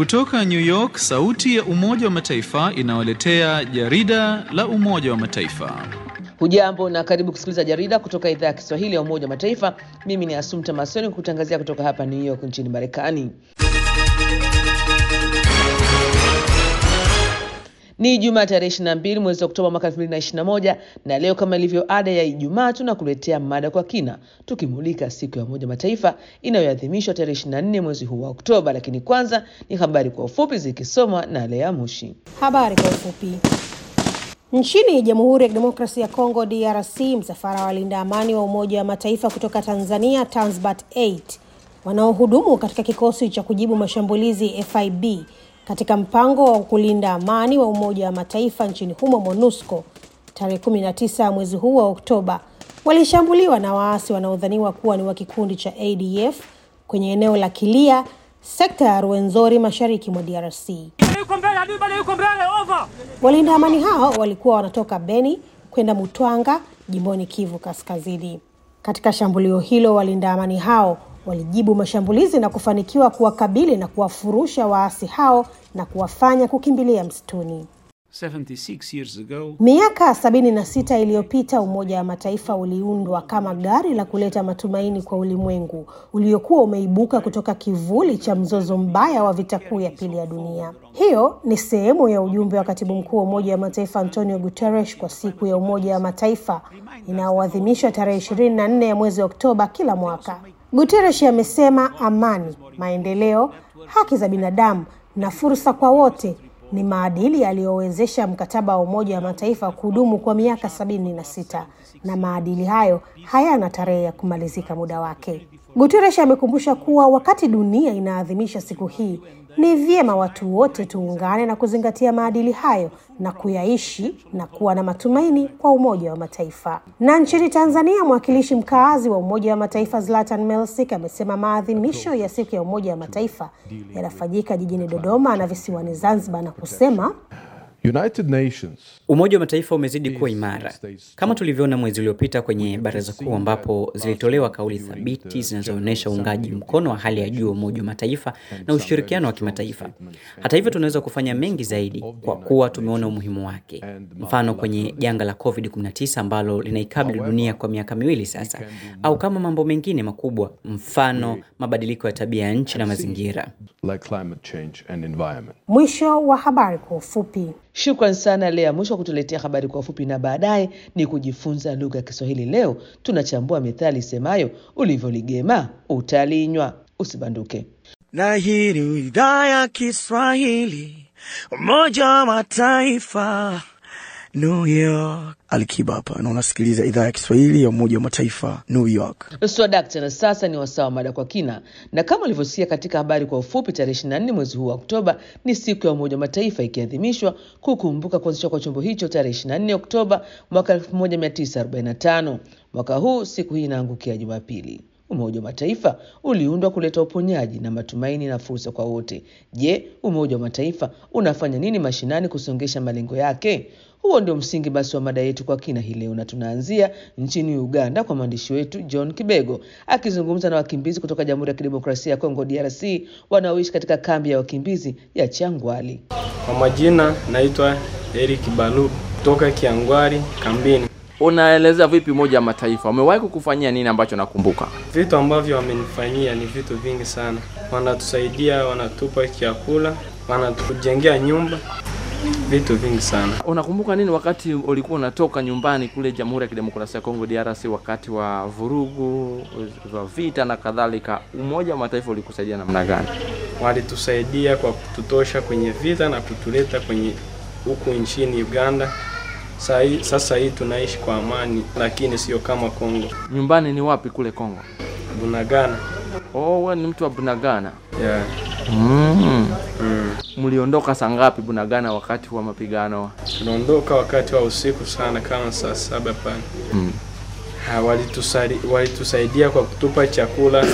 Kutoka New York, sauti ya Umoja wa Mataifa inawaletea jarida la Umoja wa Mataifa. Hujambo na karibu kusikiliza jarida kutoka idhaa ya Kiswahili ya Umoja wa Mataifa. Mimi ni Asumta Masoni kutangazia kutoka hapa New York nchini Marekani. Ni Ijumaa tarehe 22 mwezi Oktoba mwaka 2021 na leo kama ilivyo ada ya Ijumaa tunakuletea mada kwa kina tukimulika siku ya Umoja Mataifa inayoadhimishwa tarehe 24 mwezi huu wa Oktoba. Lakini kwanza ni habari kwa ufupi zikisomwa na Lea Mushi. Habari kwa ufupi. Nchini Jamhuri ya Kidemokrasia ya Kongo DRC, msafara wa walinda amani wa Umoja wa Mataifa kutoka Tanzania Tanzbat 8 wanaohudumu katika kikosi cha kujibu mashambulizi FIB katika mpango wa kulinda amani wa Umoja wa Mataifa nchini humo MONUSCO tarehe 19 mwezi huu wa Oktoba walishambuliwa na waasi wanaodhaniwa kuwa ni wa kikundi cha ADF kwenye eneo la Kilia, sekta ya Ruwenzori, mashariki mwa DRC. Walinda amani hao walikuwa wanatoka Beni kwenda Mutwanga, jimboni Kivu Kaskazini. Katika shambulio hilo, walinda amani hao walijibu mashambulizi na kufanikiwa kuwakabili na kuwafurusha waasi hao na kuwafanya kukimbilia msituni. 76 years ago, Miaka sabini na sita iliyopita Umoja wa Mataifa uliundwa kama gari la kuleta matumaini kwa ulimwengu uliokuwa umeibuka kutoka kivuli cha mzozo mbaya wa vita kuu ya pili ya dunia. Hiyo ni sehemu ya ujumbe wa katibu mkuu wa Umoja wa Mataifa Antonio Guterres kwa siku ya Umoja wa Mataifa inayoadhimishwa tarehe ishirini na nne ya mwezi Oktoba kila mwaka. Guterres amesema amani, maendeleo, haki za binadamu na fursa kwa wote ni maadili yaliyowezesha mkataba wa Umoja wa Mataifa kudumu kwa miaka sabini na sita na maadili hayo hayana tarehe ya kumalizika muda wake. Guterres amekumbusha kuwa wakati dunia inaadhimisha siku hii, ni vyema watu wote tuungane na kuzingatia maadili hayo na kuyaishi na kuwa na matumaini kwa Umoja wa Mataifa. Na nchini Tanzania, mwakilishi mkaazi wa Umoja wa Mataifa Zlatan Melsik amesema maadhimisho ya siku ya Umoja wa Mataifa yanafanyika jijini Dodoma na visiwani Zanzibar na kusema United Nations Umoja wa Mataifa umezidi kuwa imara kama tulivyoona mwezi uliopita kwenye Baraza Kuu ambapo zilitolewa kauli thabiti zinazoonyesha uungaji mkono wa hali ya juu wa Umoja wa Mataifa na ushirikiano wa kimataifa. Hata hivyo, tunaweza kufanya mengi zaidi kwa kuwa tumeona umuhimu wake, mfano kwenye janga la COVID-19 ambalo linaikabili dunia kwa miaka miwili sasa, au kama mambo mengine makubwa, mfano mabadiliko ya tabia ya nchi na mazingira. like climate change and environment. mwisho wa habari kwa ufupi. Shukran sana Lea Mwisho wa kutuletea habari kwa ufupi, na baadaye ni kujifunza lugha ya Kiswahili. Leo tunachambua methali isemayo ulivyoligema utalinywa. Usibanduke. na hii ni idhaa ya Kiswahili Umoja wa Mataifa New York. Alikiba hapa na unasikiliza idhaa ya Kiswahili ya Umoja wa Mataifa New York. Swadakta, na sasa ni wasaa wa mada kwa kina, na kama ulivyosikia katika habari kwa ufupi, tarehe 24 mwezi huu wa Oktoba ni siku ya Umoja wa Mataifa ikiadhimishwa kukumbuka kuanzishwa kwa chombo hicho tarehe 24 Oktoba mwaka 1945. Mwaka huu siku hii inaangukia Jumapili. Umoja wa Mataifa uliundwa kuleta uponyaji na matumaini na fursa kwa wote. Je, Umoja wa Mataifa unafanya nini mashinani kusongesha malengo yake? Huo ndio msingi basi wa mada yetu kwa kina hii leo, na tunaanzia nchini Uganda kwa mwandishi wetu John Kibego akizungumza na wakimbizi kutoka Jamhuri ya Kidemokrasia ya Kongo DRC wanaoishi katika kambi ya wakimbizi ya Changwali. Kwa majina naitwa Eric Balu kutoka Kiangwari kambini. Unaelezea vipi Umoja wa Mataifa umewahi kukufanyia nini ambacho nakumbuka? Vitu ambavyo wamenifanyia ni vitu vingi sana. Wanatusaidia, wanatupa chakula, wanatujengea nyumba, vitu vingi sana. Unakumbuka nini wakati ulikuwa unatoka nyumbani kule Jamhuri ya Kidemokrasia ya Kongo DRC, wakati wa vurugu wa vita na kadhalika? Umoja wa Mataifa ulikusaidia namna gani? Walitusaidia kwa kututosha kwenye vita na kutuleta kwenye huku nchini Uganda. Saa hii- Sasa hii tunaishi kwa amani, lakini sio kama Kongo. Nyumbani ni wapi kule Kongo? Bunagana. Oh, wewe ni mtu wa Bunagana. Yeah. Mm. Mm. Mliondoka saa ngapi Bunagana wakati wa mapigano? Tuliondoka wakati wa usiku sana kama saa saba pale. Mm. Ha, walitusari- walitusaidia kwa kutupa chakula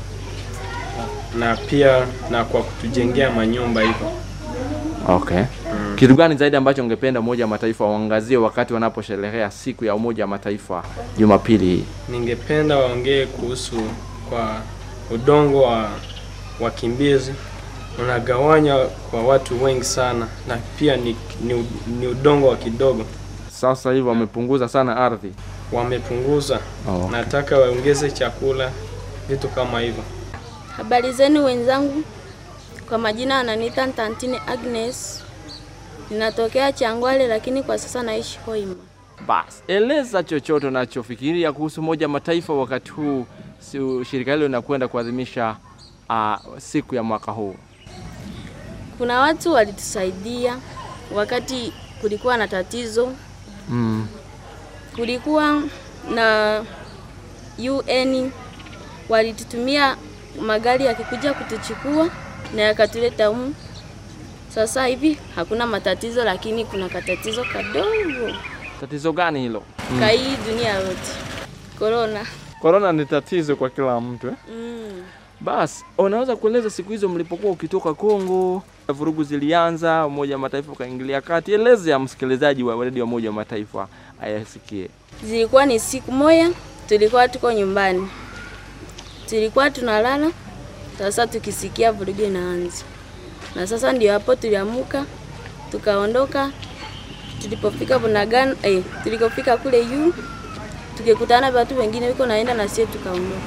na pia na kwa kutujengea manyumba hivyo. Okay. Kitu gani zaidi ambacho ungependa Umoja wa Mataifa waangazie wakati wanaposherehekea siku ya Umoja wa Mataifa Jumapili hii? Ningependa waongee kuhusu kwa udongo wa wakimbizi unagawanya kwa watu wengi sana, na pia ni, ni, ni udongo wa kidogo. Sasa hivi wamepunguza sana ardhi. Wamepunguza, Oh. nataka waongeze chakula, vitu kama hivyo. Habari zenu wenzangu, kwa majina ananiita Ntantine Agnes, ninatokea Changwale lakini kwa sasa naishi Hoima. Basi eleza chochote unachofikiria kuhusu Umoja wa Mataifa wakati huu si- shirika hilo linakwenda kuadhimisha uh, siku ya mwaka huu. Kuna watu walitusaidia wakati kulikuwa na tatizo, Mm. kulikuwa na UN walitutumia magari yakikuja kutuchukua na yakatuleta humu. Sasa hivi hakuna matatizo, lakini kuna katatizo kadogo Tatizo gani hilo? ka hii dunia yote, corona. Korona ni tatizo kwa kila mtu eh? Mm. Basi unaweza kueleza siku hizo mlipokuwa ukitoka Kongo, vurugu zilianza, Umoja wa Mataifa ukaingilia kati. Eleze ya msikilizaji wa redio ya Umoja wa Mataifa ayasikie. Zilikuwa ni siku moja, tulikuwa tuko nyumbani, tulikuwa tunalala. Sasa tukisikia vurugu inaanza, na sasa ndio hapo tuliamuka tukaondoka. Tulipofika Bunagana, eh, tulikofika kule juu tukikutana watu wengine wiko naenda na sisi tukaondoka.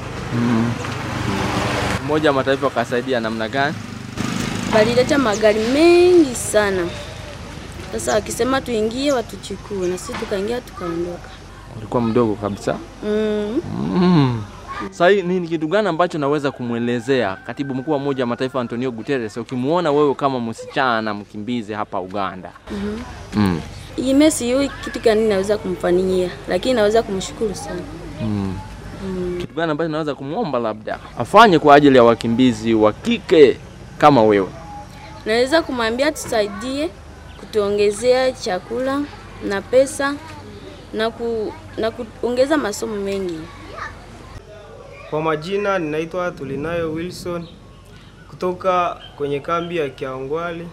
Umoja wa Mataifa ukasaidia namna gani? Walileta magari mengi sana. Sasa wakisema tuingie watuchukue, na sisi tukaingia tukaondoka. Ulikuwa mdogo kabisa. Mm. Mm. Sasa hii ni kitu gani ambacho naweza kumwelezea katibu mkuu wa Umoja wa Mataifa Antonio Guterres ukimuona wewe kama msichana mkimbizi hapa Uganda? Mhm. Mm. Ime sijui kitu gani naweza kumfanyia, lakini naweza kumshukuru sana. Mm. Mm. Kitu gani ambacho naweza kumwomba labda afanye kwa ajili ya wakimbizi wa kike kama wewe? Naweza kumwambia tusaidie kutuongezea chakula na pesa na, ku, na kuongeza masomo mengi. Kwa majina ninaitwa Tulinayo Wilson kutoka kwenye kambi ya Kiangwali,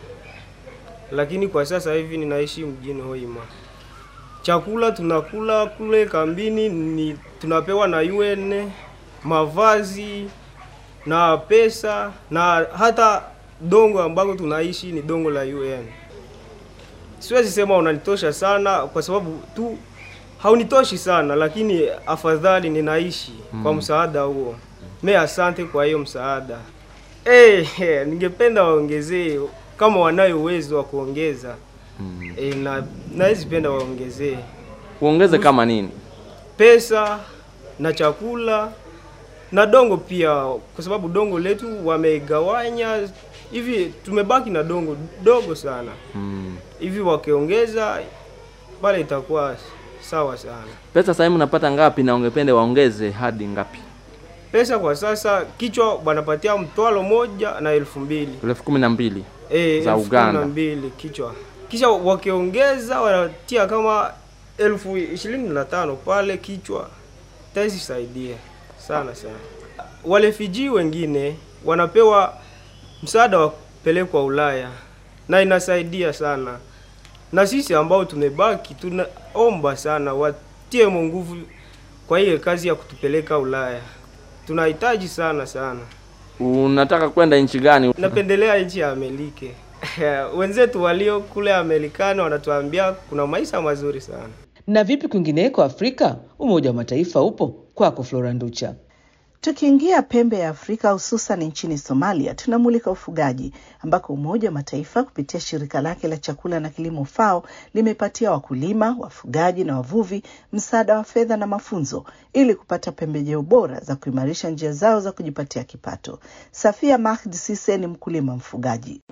lakini kwa sasa hivi ninaishi mjini Hoima. Chakula tunakula kule kambini ni tunapewa na UN, mavazi na pesa na hata dongo ambako tunaishi ni dongo la UN. Siwezi sema unanitosha sana kwa sababu tu haunitoshi sana, lakini afadhali ninaishi kwa Mm. msaada huo. Me asante kwa hiyo msaada. Eh, eh, ningependa waongezee kama wanayo uwezo wa kuongeza. Eh, na nawezi penda waongezee Uongeze kama nini? pesa na chakula na dongo pia, kwa sababu dongo letu wamegawanya hivi, tumebaki na dongo dogo sana Mm. hivi, wakiongeza pale itakuwa sawa sana. Pesa sasa hivi unapata ngapi na ungependa waongeze hadi ngapi? Pesa kwa sasa kichwa wanapatia mtwalo moja na elfu mbili elfu kumi na mbili Eh, za elfu kumi na Uganda. mbili kichwa, kisha wakiongeza wanatia kama elfu ishirini na tano pale kichwa, taisaidia sana sana. Wale Fiji wengine wanapewa msaada wa kupelekwa Ulaya na inasaidia sana, na sisi ambao tumebaki tunaomba sana watie nguvu kwa hiyo kazi ya kutupeleka Ulaya, tunahitaji sana sana. Unataka kwenda nchi gani? Napendelea nchi ya Amerika. Wenzetu walio kule Amerikani wanatuambia kuna maisha mazuri sana. Na vipi kwingineko Afrika? Umoja wa Mataifa upo kwako, Flora Nducha. Tukiingia pembe ya Afrika hususan nchini Somalia, tunamulika ufugaji ambako Umoja wa Mataifa kupitia shirika lake la chakula na kilimo FAO limepatia wakulima, wafugaji na wavuvi msaada wa fedha na mafunzo ili kupata pembejeo bora za kuimarisha njia zao za kujipatia kipato. Safia Mahdi Sise ni mkulima mfugaji.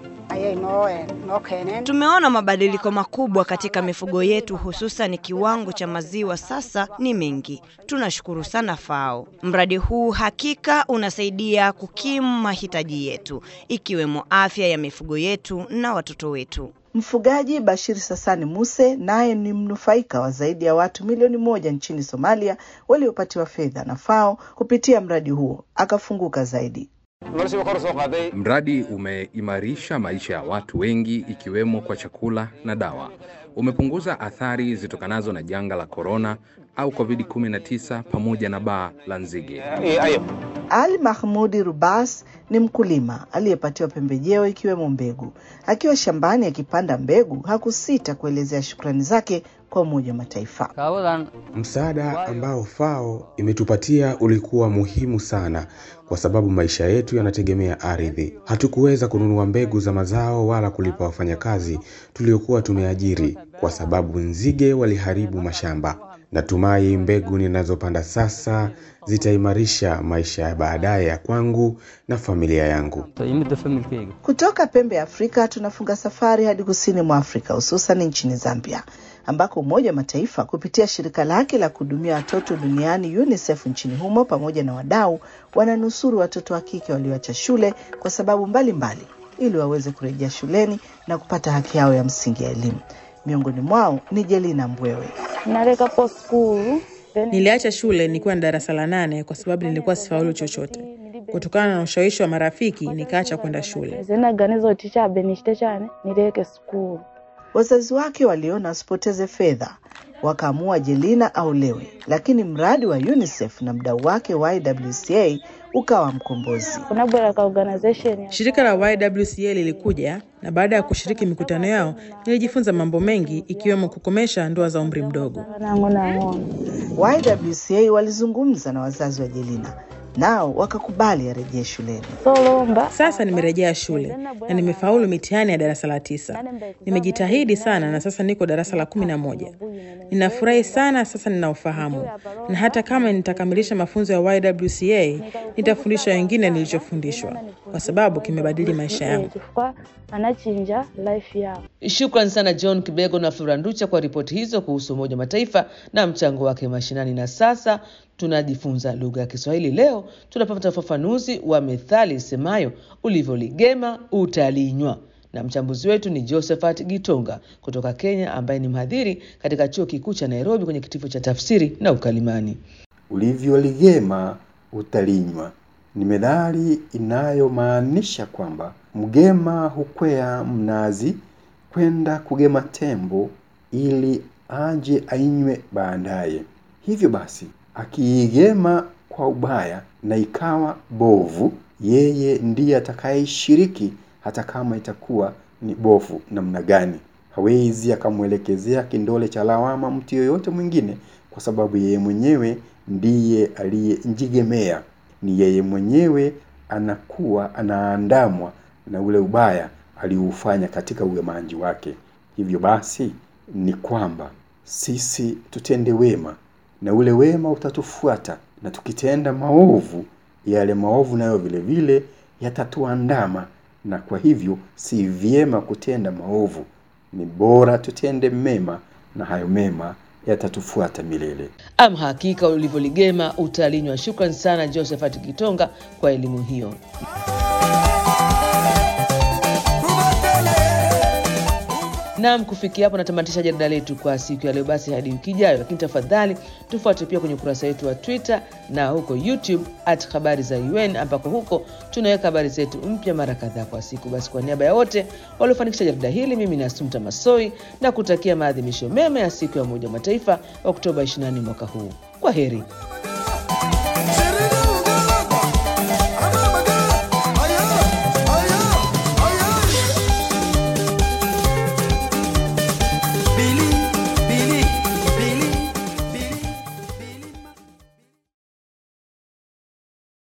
Tumeona mabadiliko makubwa katika mifugo yetu, hususan kiwango cha maziwa sasa ni mengi. Tunashukuru sana FAO. Mradi huu hakika unasaidia kukimu mahitaji yetu, ikiwemo afya ya mifugo yetu na watoto wetu. Mfugaji Bashir Sasani Muse naye ni mnufaika wa zaidi ya watu milioni moja nchini Somalia waliopatiwa fedha na FAO kupitia mradi huo, akafunguka zaidi. Mradi umeimarisha maisha ya watu wengi ikiwemo kwa chakula na dawa. Umepunguza athari zitokanazo na janga la korona au COVID-19 pamoja na baa la nzige. Ali Mahmudi Rubas ni mkulima aliyepatiwa pembejeo ikiwemo mbegu. Akiwa shambani akipanda mbegu, hakusita kuelezea shukrani zake kwa Umoja wa Mataifa. Msaada ambao FAO imetupatia ulikuwa muhimu sana kwa sababu maisha yetu yanategemea ardhi. Hatukuweza kununua mbegu za mazao wala kulipa wafanyakazi tuliokuwa tumeajiri kwa sababu nzige waliharibu mashamba. Natumai mbegu ninazopanda sasa zitaimarisha maisha ya baadaye ya kwangu na familia yangu. Kutoka pembe ya Afrika tunafunga safari hadi kusini mwa Afrika, hususan nchini Zambia ambako Umoja wa Mataifa kupitia shirika lake la kuhudumia watoto duniani UNICEF nchini humo pamoja na wadau wananusuru watoto wa kike walioacha shule kwa sababu mbalimbali mbali, ili waweze kurejea shuleni na kupata haki yao ya msingi ya elimu. Miongoni mwao ni Jelina Mbwewe. Niliacha shule nikiwa na darasa la nane kwa sababu nilikuwa sifaulu chochote. Kutokana na ushawishi wa marafiki, nikaacha kwenda shule. Wazazi wake waliona wasipoteze fedha, wakaamua Jelina aolewe, lakini mradi wa UNICEF na mdau wake YWCA ukawa mkombozi. Shirika la YWCA lilikuja na baada ya kushiriki mikutano yao nilijifunza mambo mengi ikiwemo kukomesha ndoa za umri mdogo. YWCA walizungumza na wazazi wa Jelina nao wakakubali arejee shuleni. Sasa nimerejea shule na nimefaulu mitihani ya darasa la tisa. Nimejitahidi sana na sasa niko darasa la kumi na moja. Ninafurahi sana sasa nina ufahamu, na hata kama nitakamilisha mafunzo ya YWCA nitafundisha wengine nilichofundishwa, kwa sababu kimebadili maisha yangu. Shukran sana John Kibego na Flora Nducha kwa ripoti hizo kuhusu Umoja wa Mataifa na mchango wake mashinani. Na sasa tunajifunza lugha ya Kiswahili. Leo tunapata ufafanuzi wa methali isemayo ulivyoligema utalinywa, na mchambuzi wetu ni Josephat Gitonga kutoka Kenya, ambaye ni mhadhiri katika chuo kikuu cha Nairobi kwenye kitivo cha tafsiri na ukalimani. Ulivyoligema utalinywa ni methali inayomaanisha kwamba mgema hukwea mnazi kwenda kugema tembo ili aje ainywe baadaye. Hivyo basi, akiigema kwa ubaya na ikawa bovu, yeye ndiye atakayeshiriki hata kama itakuwa ni bovu namna gani. Hawezi akamwelekezea kindole cha lawama mtu yoyote mwingine, kwa sababu yeye mwenyewe ndiye aliyenjigemea. Ni yeye mwenyewe anakuwa anaandamwa na ule ubaya aliufanya katika ugemaji wake. Hivyo basi ni kwamba sisi tutende wema na ule wema utatufuata, na tukitenda maovu, yale maovu nayo vile vile yatatuandama. Na kwa hivyo si vyema kutenda maovu, ni bora tutende mema, na hayo mema yatatufuata milele. Ama hakika ulivyoligema utalinywa. Shukran sana Josephat Kitonga kwa elimu hiyo. Naam, kufikia hapo natamatisha jarida letu kwa siku ya leo. Basi hadi wiki ijayo, lakini tafadhali tufuate pia kwenye ukurasa wetu wa Twitter na huko YouTube at habari za UN, ambako huko tunaweka habari zetu mpya mara kadhaa kwa siku. Basi kwa niaba ya wote waliofanikisha jarida hili, mimi ni Asumta Masoi na kutakia maadhimisho mema ya siku ya Umoja wa Mataifa Oktoba 24 mwaka huu. Kwa heri.